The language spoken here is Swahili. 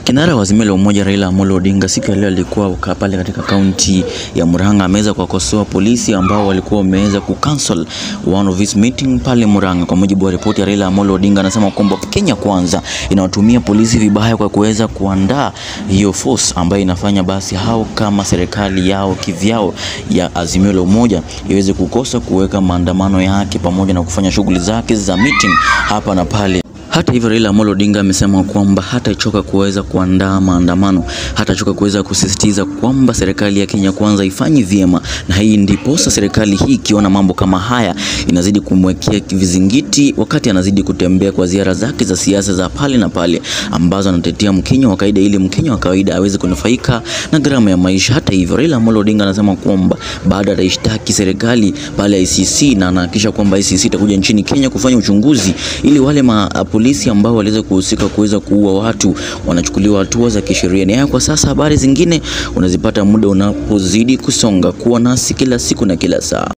Kinara wa Azimio la Umoja Raila Amolo Odinga siku ya leo alikuwa pale katika kaunti ya Murang'a, ameweza kuwakosoa polisi ambao walikuwa wameweza kucancel one of his meeting pale Murang'a. Kwa mujibu wa ripoti ya Raila Amolo Odinga, anasema kwamba Kenya Kwanza inawatumia polisi vibaya kwa kuweza kuandaa hiyo force ambayo inafanya basi hao kama serikali yao kivyao ya Azimio la Umoja iweze kukosa kuweka maandamano yake pamoja na kufanya shughuli zake za meeting hapa na pale. Hata hivyo Raila Amolo Odinga amesema kwamba hatachoka kuweza kuandaa maandamano, hatachoka kuweza kusisitiza kwamba serikali ya Kenya Kwanza ifanyi vyema, na hii ndiposa serikali hii ikiona mambo kama haya inazidi kumwekea vizingiti, wakati anazidi kutembea kwa ziara zake za siasa za pale na pale ambazo anatetea Mkenya wa kawaida ili Mkenya wa kawaida aweze kunufaika na gharama ya maisha. Hata hivyo Raila Amolo Odinga anasema kwamba baada ataishtaki serikali pale ICC na anahakikisha kwamba ICC itakuja nchini Kenya kufanya uchunguzi ili wale ma polisi ambao waliweza kuhusika kuweza kuua watu wanachukuliwa hatua za kisheria. Ni haya kwa sasa. Habari zingine unazipata muda unapozidi kusonga. Kuwa nasi kila siku na kila saa.